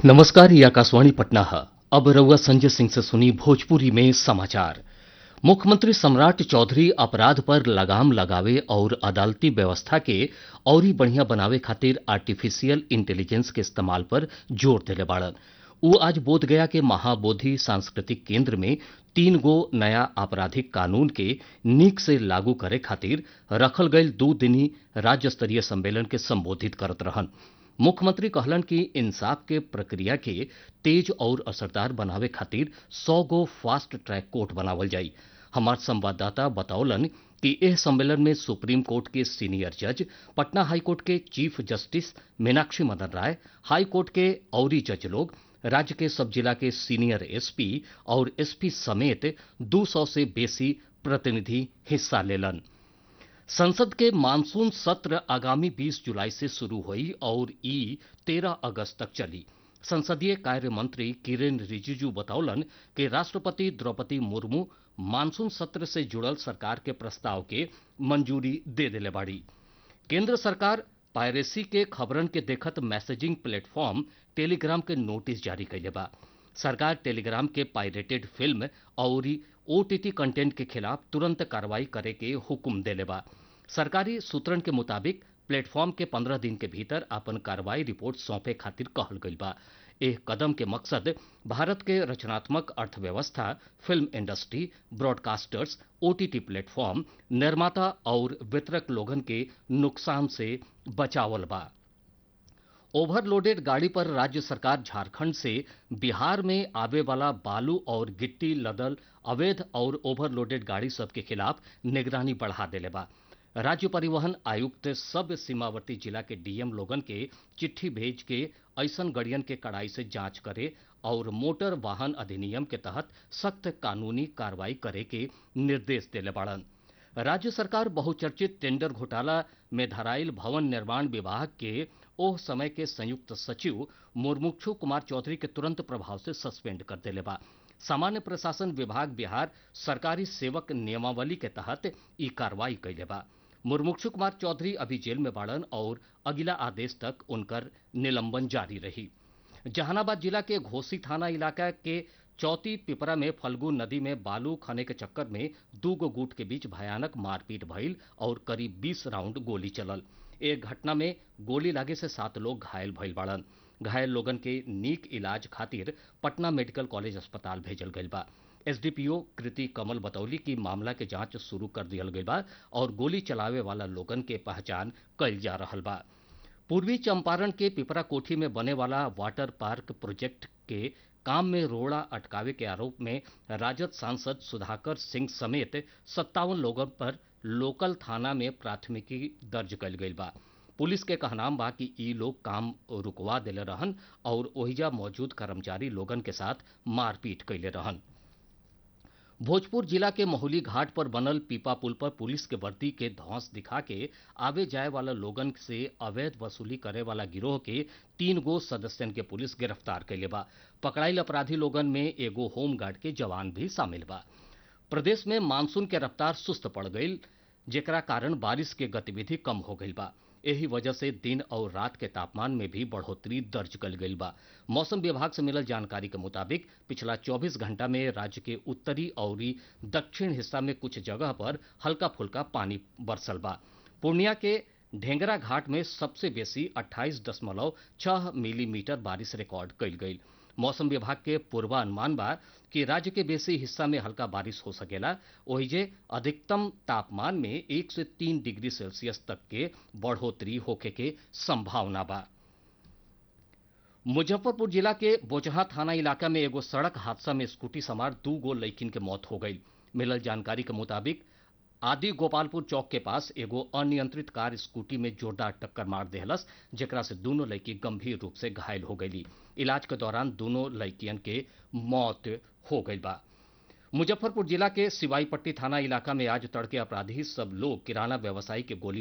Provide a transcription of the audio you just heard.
नमस्कार ये आकाशवाणी पटना है अब रउआ संजय सिंह से सुनी भोजपुरी में समाचार मुख्यमंत्री सम्राट चौधरी अपराध पर लगाम लगावे और अदालती व्यवस्था के औरी बढ़िया बनावे खातिर आर्टिफिशियल इंटेलिजेंस के इस्तेमाल पर जोर देले बाड़न उ आज बोधगया के महाबोधि सांस्कृतिक केंद्र में तीन गो नया आपराधिक कानून के नीक से लागू करे खातिर रखल गईल दू दिनी राज्य स्तरीय सम्मेलन के संबोधित करत रहन मुख्यमंत्री कहलन कि इंसाफ के प्रक्रिया के तेज और असरदार बनावे खातिर सौ गो फास्ट ट्रैक कोर्ट बनावल जाई हमार संवाददाता बतौलन कि एह सम्मेलन में सुप्रीम कोर्ट के सीनियर जज पटना हाई कोर्ट के chief justice Meenakshi Madan Rai high court के औरी जज लोग राज्य के सब जिला के सीनियर एसपी और एसपी समेत 200 से बेसी प्रतिनिधि हिस्सा लेलन संसद के मानसून सत्र आगामी 20 जुलाई से शुरू हुई और ई 13 अगस्त तक चली संसदीय कार्य मंत्री किरेन रिजिजू बतौलन कि राष्ट्रपति द्रौपदी मुर्मू मानसून सत्र से जुड़ल सरकार के प्रस्ताव के मंजूरी दे देले बाड़ी केंद्र सरकार पायरेसी के खबरन के देखत मैसेजिंग प्लेटफॉर्म टेलीग्राम के नोटिस जारी कैले बा सरकार टेलीग्राम के पायरेटेड फिल्म और ओटीटी कंटेंट के खिलाफ तुरंत कार्रवाई करे के हुक्म देले बा सरकारी सूत्रन के मुताबिक प्लेटफॉर्म के पंद्रह दिन के भीतर अपन कार्रवाई रिपोर्ट सौंपे खातिर कहल गईल बा एह कदम के मकसद भारत के रचनात्मक अर्थव्यवस्था film industry broadcasters OTT platform निर्माता और वितरक लोगन के नुकसान से बचावल बा ओवरलोडेड गाड़ी पर राज्य सरकार झारखंड से बिहार में आवे वाला बालू और गिट्टी लदल अवैध और ओवरलोडेड गाड़ी सब के खिलाफ निगरानी बढ़ा देले बा राज्य परिवहन आयुक्त सब सीमावर्ती जिला के डीएम लोगन के चिट्ठी भेज के ऐसन गड़ियन के कड़ाई से जांच करे और मोटर वाहन अधिनियम के तहत सख्त कानूनी कार्रवाई करे के निर्देश देले बाड़न राज्य सरकार बहुचर्चित टेंडर घोटाला में धराइल भवन निर्माण विभाग के ओह समय के संयुक्त सचिव मुर्मुक्षु कुमार चौधरी के तुरंत प्रभाव से सस्पेंड कर देले बा सामान्य प्रशासन विभाग बिहार सरकारी सेवक नियमावली के तहत ई कार्रवाई कैले बा मुर्मुक्षु कुमार चौधरी अभी जेल में बाड़न और अगिला आदेश तक उनकर निलंबन जारी रही जहानाबाद जिला के घोसी थाना इलाका के चौथी पिपरा में फल्गु नदी में बालू खने के चक्कर में दू गो गुट के बीच भयानक मारपीट भइल और करीब 20 राउंड गोली चलल एक घटना में गोली लागे से सात लोग घायल भइल बाड़न घायल लोगन के नीक इलाज खातिर पटना मेडिकल कॉलेज अस्पताल भेजल गईल बा एसडीपीओ कृति कमल बतौली की मामला के जांच शुरू कर दियल गईल बा और गोली चलावे वाला लोगन के पहचान कईल जा रहल बा पूर्वी चंपारण के पिपरा कोठी में बने वाला वाटर पार्क प्रोजेक्ट के काम में रोड़ा अटकावे के आरोप में राजद सांसद सुधाकर सिंह समेत सत्तावन लोगों पर लोकल थाना में प्राथमिकी दर्ज कल गई बा पुलिस के कहनाम बा कि ई लोग काम रुकवा दिले रहन और ओहिजा मौजूद कर्मचारी लोगन के साथ मारपीट कैले रहन भोजपुर जिला के महुली घाट पर बनल पीपा पुल पर पुलिस के वर्दी के धौंस दिखा के आवे जाए वाला लोगन से अवैध वसूली करे वाला गिरोह के तीन गो सदस्यन के पुलिस गिरफ्तार कैले बा पकड़ाइल अपराधी लोगन में एगो होमगार्ड के जवान भी शामिल बा प्रदेश में मानसून के रफ्तार सुस्त पड़ गई जेकरा कारण बारिश के गतिविधि कम हो गई बा एही वजह से दिन और रात के तापमान में भी बढ़ोतरी दर्ज कल गई बा मौसम विभाग से मिलल जानकारी के मुताबिक पिछला 24 घंटा में राज्य के उत्तरी और दक्षिण हिस्सा में कुछ जगह पर हल्का फुल्का पानी बरसल बा पूर्णिया के ढेंगरा घाट में सबसे बेसी 28.6 मिलीमीटर बारिश रिकॉर्ड कल गई मौसम विभाग के पूर्वानुमान बा कि राज्य के बेसी हिस्सा में हल्का बारिश हो सकेला ओहिजे अधिकतम तापमान में एक से तीन डिग्री सेल्सियस तक के बढ़ोतरी होके के संभावना बा मुजफ्फरपुर जिला के बोचहा थाना इलाका में एगो सड़क हादसा में स्कूटी सवार दू गो लड़किन के मौत हो गई मिलल जानकारी के मुताबिक आदि गोपालपुर चौक के पास एगो अनियंत्रित कार स्कूटी में जोरदार टक्कर मार देहलस जेकरा से दोनों लड़की गंभीर रूप से घायल हो गई इलाज के दौरान दोनों लड़कियन के मौत हो गई बा मुजफ्फरपुर जिला के सिवाईपट्टी थाना इलाका में आज तड़के अपराधी सब लोग किराना व्यवसायी के गोली